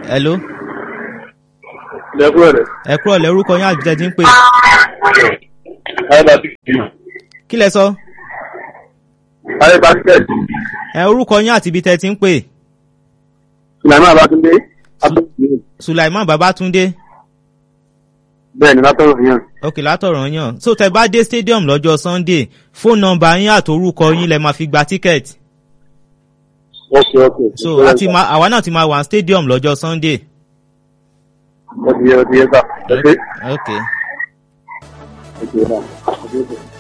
hello lẹ́kúrẹ́ rẹ̀. ẹ kúrò lẹ́ orúkọ yín àti tẹ́tí ń pè ayébá tíkẹ́ẹ̀tì. kí lẹ sọ ayébá tíkẹ́ẹ̀tì. ẹ orúkọ yín àti ibi tẹ́tí ń pè sùlẹ̀mán abátúndé. abátúndé. sulaiman babatunde bẹ́ẹ̀ ni látọ̀rọ̀ yẹn. ok látọ̀rọ̀ yàn so tẹ bá dé stadium lọ́jọ́ sunday fóònù nọmba yín àti orúkọ yín lẹ máa fi gba tíkẹ́ẹ̀tì ok ok. so àti ma àwa náà ti máa wà ní stadium lọ́jọ́ sunday. ó ti yẹ ó ti yẹ sá. ẹ ṣe. ok ẹ ṣe náà.